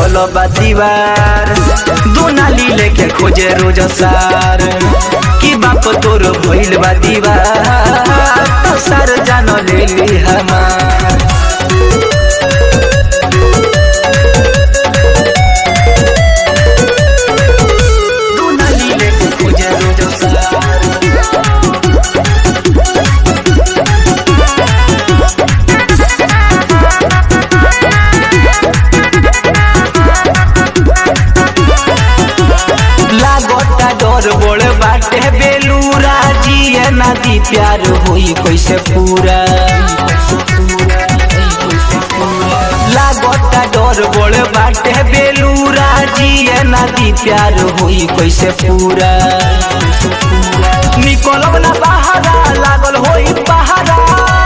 पड़ल बा दीवार दुनाली लेके खोजे रोज सार कि बाप तोर भइल बा दीवार तो सार जान लेली हमार दुनाली लेके खोजे रोज सार लागता डर बोल बाटे बेलूरा जिए नदी प्यार होई कैसे पूरा लागता डर बोल बाटे बेलूरा जिए नदी प्यार होई कैसे पूरा निकलब ना बहारा लागल होई पहारा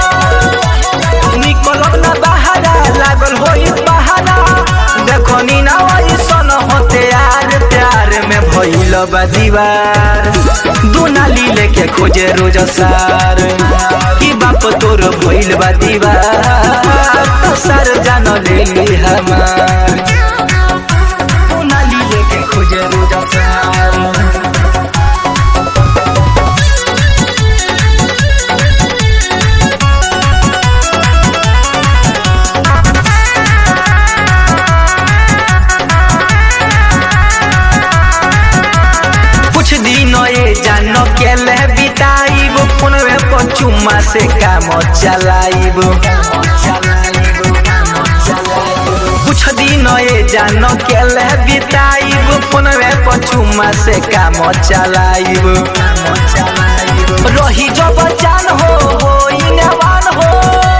निकलब ना बहारा लागल होई पहारा देखो नी ना सन होते यार प्यार में भइल बा दीवार दुनाली लेके खोजे रोज सार कि बाप तोर भइल बा दीवार तो सार जान लेली हमार दुनाली लेके खोजे रोज सार कुछ दिन ये जान के ले बिताइब फोनवे पर चुम्मा से काम चलाइब कुछ दिन ये जान के ले बिताइब फोनवे पर चुम्मा से काम चलाइब रही जब जान हो होई नेवान हो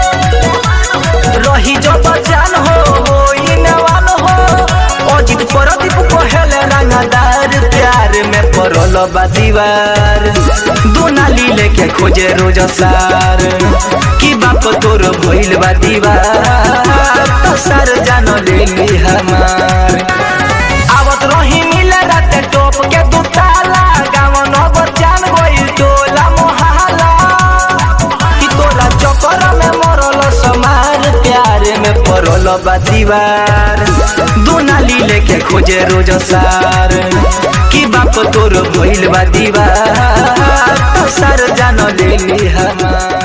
रही जब जान हो होई नेवान हो अजित परदीप कहेले रंगदार प्यार में पड़ल बा दीवार दुनाली लेके खोजे रोज सार कि बाप तोर भइल बा दीवार तो सार जान लेली हमार आवत रही मिले राते टोप के दुताला गाँव नगर जान गइल टोला मोहल्ला कि तोरा चक्कर में मरल समार प्यार में पड़ल बा दीवार दुनाली लेके खोजे रोज सार कि बाप तोर भइल बा दीवार तो सार जान लेली हमार